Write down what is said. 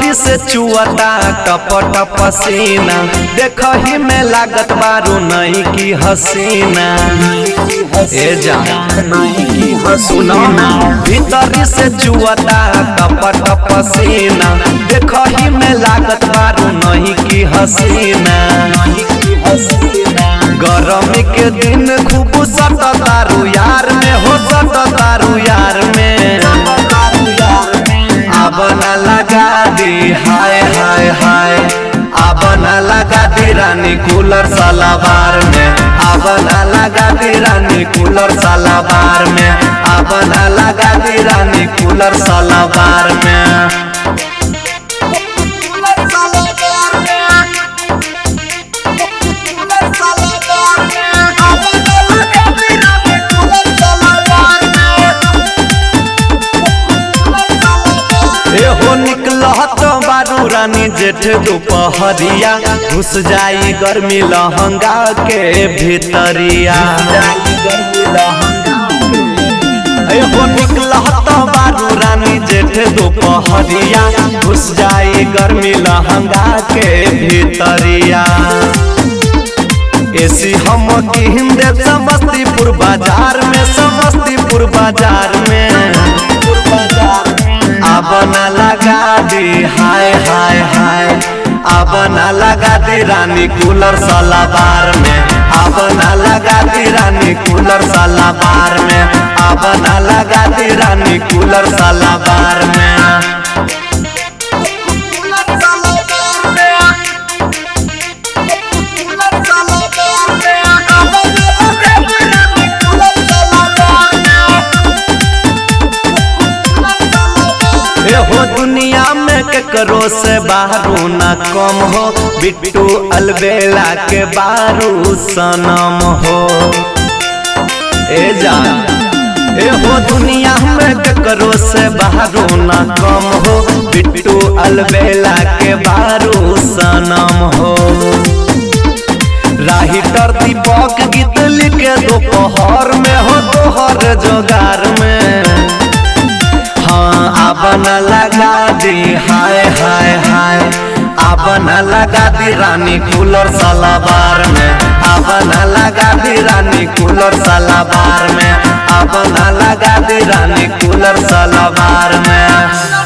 भीतरी से चुअता टप टप सीना देख ही में लागत बारू नहीं की हसीना ए जान सुनो ना भीतरी से चुअता टप टप सीना देख ही में लागत बारू नहीं की हसीना गरमी के दिन खूब सट तारू यार में हो सट तारू यार में अब न लगा दी हाय हाय हाय अब न लगा दी रानी कूलर सलाबार में अब न लगा दी रानी कूलर सलाबार में अब न लगा दी रानी कूलर सलाबार में एहो निकलत बारू रानी जेठ दोपहरिया घुस जाई गर्मी लहंगा के भीतरिया एहो निकलत बारू रानी जेठ दोपहरिया घुस जाई गर्मी लहंगा के भीतरिया एसी हम किन दे समस्तीपुर बाजार में समस्तीपुर बाजार में अब न लगा दी हाय हाय हाय अब न लगा दी रानी कूलर सलाबार में अब न लगा दी रानी कूलर सलाबार में अब न लगा दी रानी कूलर सलाबार में हो दुनिया में केकरो से बारू ना कम हो बिट्टू अलबेला के बारू सनम हो ए जान ए हो दुनिया में केकरो से बारू ना कम हो बिट्टू अलबेला के बारू सनम हो राहिटर दीपक गीत लिखे दोपहर में हो तोहर जोगार में हाँ अब न लगा दी हाय हाय हाय अब न लगा दी रानी कूलर सलाबार में अब न लगा दी रानी कूलर सलाबार में अब न लगा दी रानी कूलर सलाबार में